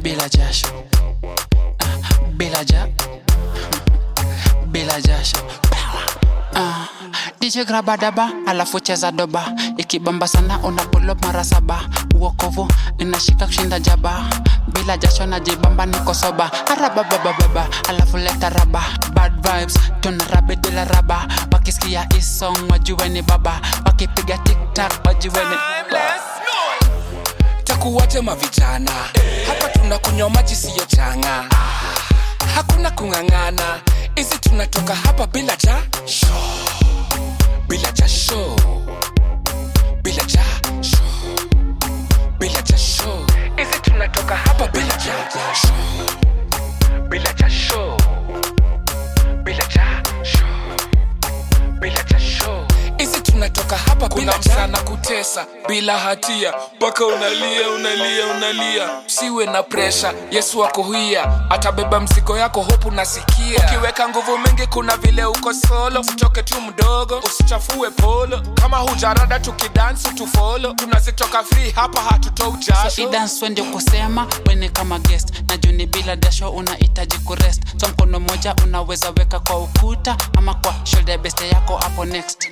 bila jasho Ah, bila ja bila jasho Ah, DJ graba daba alafu cheza doba ikibamba sana unapulo mara saba uokovu inashika kushinda jaba bila jasho najibamba niko soba arababababa alafu leta raba bad vibes tuna rabe bila raba wakisikia isong wajue ni baba wakipiga tiktak wajue ni takuwaje mavijana hapa tunakunywa maji siyo changa hakuna kung'ang'ana hizi tunatoka hapa bila ja bila jasho bila jasho bila jasho hizi tunatoka hapa bila jasho bila jasho bila jasho bila jasho hizi tunatoka hapa bila msana kutesa bila hatia mpaka unalia unalia unalia siwe na presha yesu akohuia atabeba mzigo yako hopu nasikia ukiweka nguvu mingi kuna vile uko solo usitoke tu mdogo usichafue polo kama hujarada tukidansi tufolo tunazitoka free hapa hatutoi jasho idans ndio kusema wene kama guest na juni bila dasho unahitaji kurest so mkono moja unaweza weka kwa ukuta ama kwa shoulder beste yako hapo next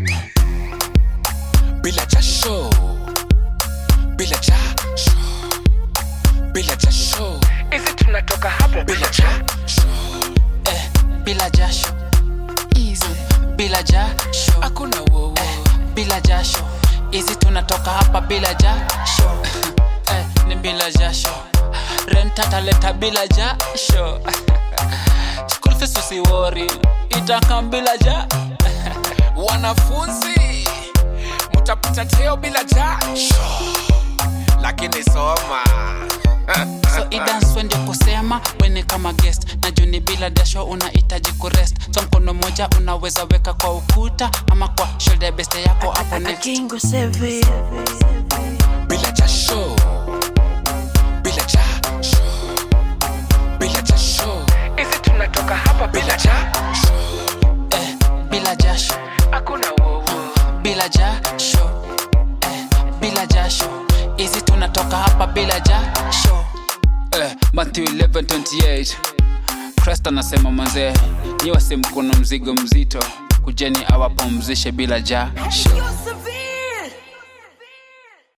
bila jasho bila jasho bila jasho hizi tunatoka hapo bila jasho eh, bila jasho easy bila jasho hakuna wowo bila jasho hizi tunatoka hapa bila jasho eh, ni bila jasho rent ataleta bila jasho school fees usiwori itakam bila ja wanafunzi mutapita teo bila jasho lakini soma so idanswe ndio kusema wene kama guest na juni bila dasho unahitaji kurest so mkono moja unaweza weka kwa ukuta ama kwa shoulder beste yako hapo next Kingo Sevi. bila jasho bila jasho bila jasho hizi tunatoka hapa bila jasho eh, bila jasho hakuna wowo bila jasho eh, bila jasho hizi tunatoka hapa bila jasho eh, Matthew 11:28 Christ anasema manzee nyi wase mkono mzigo mzito kujeni awapumzishe bila jasho Yo Sevi.